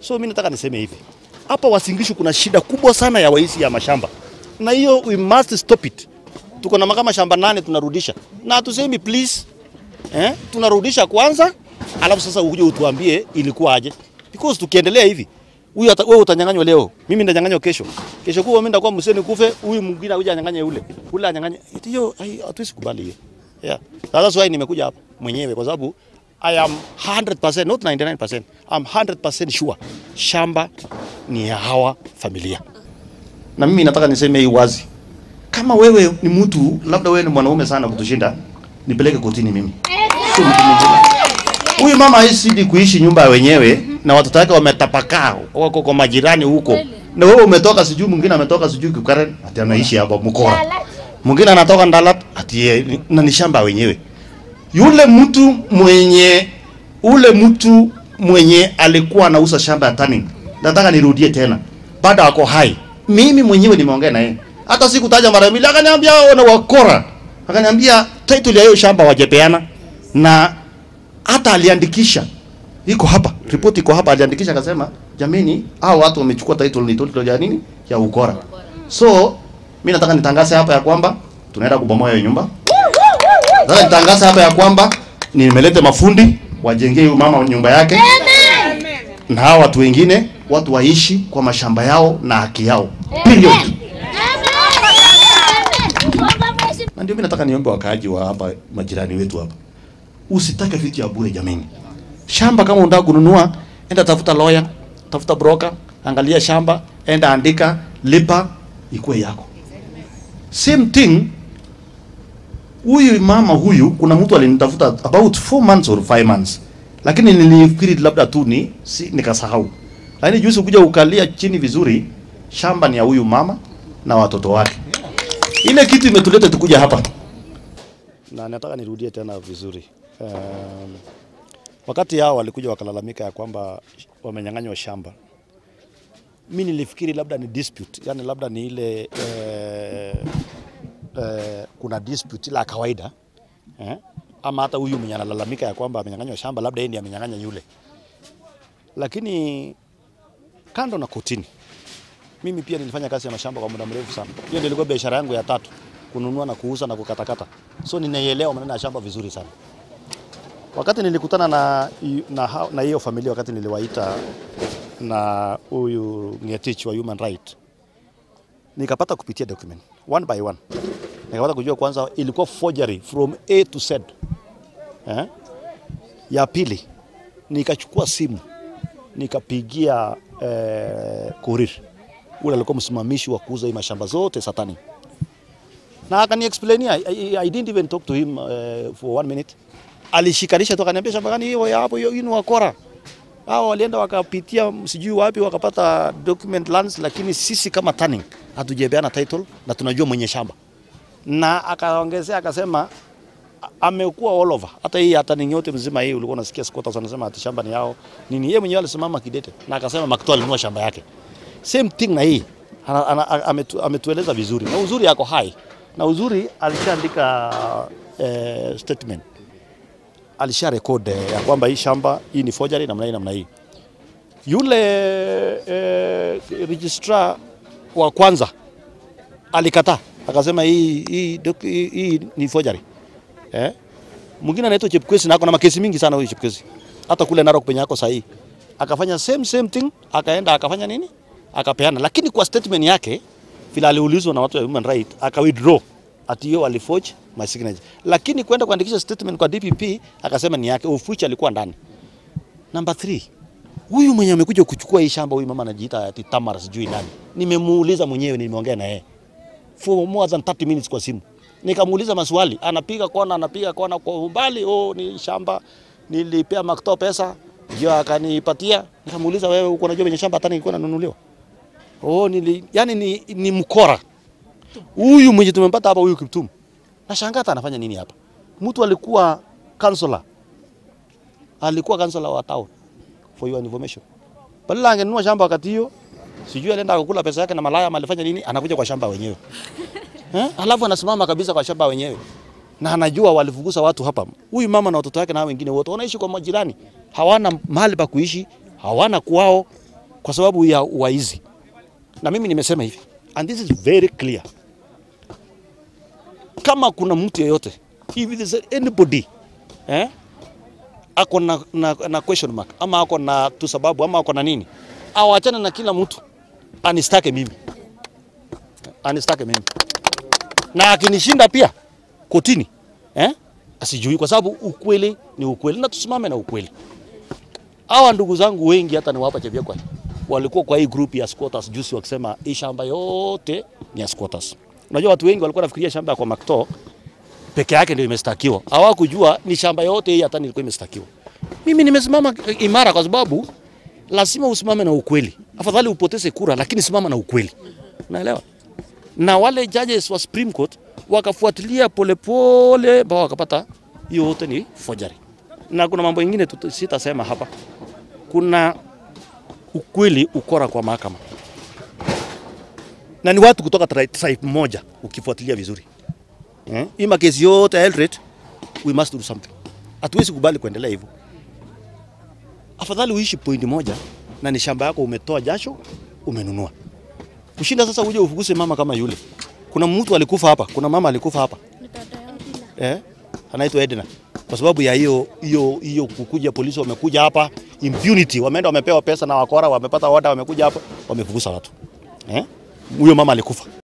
So mimi nataka niseme hivi, hapa Uasin Gishu kuna shida kubwa sana ya waizi ya mashamba, na hiyo we must stop it. Tuko na kama shamba nane tunarudisha, na hatusemi please eh, tunarudisha kwanza, alafu sasa uje utuambie ilikuwa aje, because tukiendelea hivi huyu ata- wewe utanyang'anywa leo, mimi ndanyang'anywa kesho, kesho kuwa mimi ndakuwa mseni kufe, huyu mwingine auje anyang'anye ule ule anyang'anye. Hiyo hai- hatuwezi kubali hiyo. Yeah. That's why nimekuja hapa mwenyewe kwa sababu I am 100% not 99%. I'm 100% sure shamba ni ya hawa familia. Na mimi nataka niseme hii wazi. Kama wewe ni mtu labda wewe ni mwanaume sana kutushinda, nipeleke kotini mimi. Sio mtu mwingine. Huyu mama haisidi kuishi nyumba ya wenyewe na watoto wake wametapakaa wako kwa majirani huko. Na wewe umetoka sijui mwingine ametoka sijui Kukaren ati anaishi hapa Mkora. Mwingine anatoka Ndalat ati yeye- na ni shamba ya wenyewe. Yule mtu mwenye ule mtu mwenye alikuwa anauza shamba ya Turning. Nataka nirudie tena. Bado ako hai. Mimi mwenyewe nimeongea na yeye. Hata sikutaja mara mbili akaniambia wao na wakora. Akaniambia title ya hiyo shamba wajepeana na hata aliandikisha iko hapa, ripoti iko hapa, aliandikisha akasema, jameni, hao watu wamechukua title, ni title ya nini? Ya ukora. So mimi nataka nitangaze hapa ya kwamba tunaenda kubomoa hiyo nyumba. Nataka nitangaze hapa ya kwamba nimeleta mafundi wajengee huyu mama nyumba yake na hao watu wengine watu waishi kwa mashamba yao na haki yao. Period. Na ndio mimi nataka niombe wakaaji wa hapa majirani wetu hapa. Usitake vitu ya bure jameni. Shamba kama unataka kununua, enda tafuta lawyer, tafuta broker, angalia shamba, enda andika, lipa, ikuwe yako. Same thing huyu mama huyu, kuna mtu alinitafuta about 4 months or 5 months, lakini nilifikiri labda tu ni si, nikasahau. Lakini juzi kuja ukalia chini vizuri, shamba ni ya huyu mama na watoto wake. Ile kitu imetuleta tukuja hapa, na nataka nirudie tena vizuri. Um, wakati hao walikuja wakalalamika ya kwamba wamenyang'anywa shamba, mi nilifikiri labda ni dispute, yani labda ni ile eh, eh, kuna dispute la kawaida eh? ama hata huyu mwenye analalamika ya kwamba amenyang'anywa shamba labda yeye ndiye amenyang'anya yule, lakini kando na kotini, mimi pia nilifanya kazi ya mashamba kwa muda mrefu sana. Hiyo ndio ilikuwa biashara yangu ya tatu, kununua na kuuza na kukatakata, so ninaielewa maneno ya shamba vizuri sana. Wakati nilikutana na na hao- na hiyo familia, wakati niliwaita na huyu Ngetich wa Human Right, nikapata kupitia document one by one, nikapata kujua kwanza ilikuwa forgery from A to Z. Eh? Ya pili nikachukua simu nikapigia eh, Korir ule alikuwa msimamishi wa kuuza hii mashamba zote Satani, na akani explainia I, I, I didn't even talk to him uh, for one minute. Alishikanisha tu akaniambia shamba gani hiyo ya hapo, hiyo hiyo ni wakora hao walienda wakapitia sijui wapi wakapata document lands, lakini sisi kama Turning hatujapeana title na tunajua mwenye shamba, na akaongezea akasema a- amekuwa all over. Hata hii hata ni yote mzima hii ulikuwa unasikia squatters wanasema ati shamba ni yao nini, yeye mwenyewe alisimama kidete na akasema Makto alinunua shamba yake. Same thing na hii ana, ana, a- ametu, ametueleza vizuri na uzuri yako hai na uzuri alishaandika eh, statement alisha record eh, ya kwamba hii shamba hii ni forgery namna hii namna hii. Yule eh, registrar wa kwanza alikataa akasema hii hii, doc- hii, hii ni forgery eh. Mwingine anaitwa Chepkwesi na ako na makesi mingi sana huyu Chepkwesi, hata kule Narok penye ako sahihi, akafanya same same thing, akaenda akafanya nini, akapeana, lakini kwa statement yake vile aliulizwa na watu wa human right aka withdraw ati hiyo aliforge my signature, lakini kwenda kuandikisha statement kwa DPP akasema ni yake, of which alikuwa ndani. Number 3 huyu mwenye amekuja kuchukua hii shamba, huyu mama anajiita ati Tamara sijui nani, nimemuuliza mwenyewe, nimeongea na yeye for more than 30 minutes kwa simu, nikamuuliza maswali, anapiga kona, anapiga kona kwa umbali, oh, ni shamba nilipea Makto pesa ndio akanipatia. Nikamuuliza, wewe uko unajua kwenye shamba hata nilikuwa nanunuliwa? Oh, nili, yani ni, ni mkora huyu mwenye tumempata hapa, huyu Kiptum. Nashangaa hata anafanya nini hapa. Mtu alikuwa kansela, alikuwa kansela wa town, for your information. Badala angenunua shamba wakati hiyo, sijui alienda akakula pesa yake na malaya ama alifanya nini, anakuja kwa shamba wenyewe eh? Alafu anasimama kabisa kwa shamba wenyewe na anajua walifukuza watu hapa. Huyu mama na watoto wake na hao wengine wote wanaishi kwa majirani, hawana mahali pa kuishi, hawana kwao, kwa sababu ya waizi. Na mimi nimesema hivi, and this is very clear, kama kuna mtu yeyote if there is anybody eh, ako na, na, na question mark ama ako na tu sababu ama ako na nini, awachane na kila mtu anistake mimi, anistake mimi, na akinishinda pia kotini eh, asijui, kwa sababu ukweli ni ukweli na tusimame na ukweli. Hawa ndugu zangu wengi hata niwapa Chebiokwai walikuwa kwa hii group ya squatters juzi wakisema hii shamba yote ni ya squatters. Unajua watu wengi walikuwa nafikiria shamba ya kwa Makto peke yake ndio imestakiwa, hawakujua ni shamba yote hii hata nilikuwa imestakiwa. Mimi nimesimama imara kwa sababu lazima usimame na ukweli. Afadhali upoteze kura, lakini simama na ukweli, unaelewa? Na wale judges wa Supreme Court wakafuatilia polepole mpaka wakapata hiyo yote ni forgery. Na kuna mambo mengine tuta- sitasema hapa. Kuna ukweli ukora kwa mahakama, na ni watu kutoka tri- tribe moja, ukifuatilia vizuri eh? Hii makesi yote ya Eldoret, we must do something. Hatuwezi kubali kuendelea hivyo. Afadhali uishi point moja na ni shamba yako umetoa jasho umenunua, kushinda sasa uje ufukuse mama kama yule. Kuna mtu alikufa hapa, kuna mama alikufa hapa eh, anaitwa Edna kwa sababu ya hiyo hiyo hiyo kukuja polisi wamekuja hapa impunity, wameenda wamepewa pesa na wakora, wamepata order, wamekuja hapa wamefukuza watu eh, huyo mama alikufa.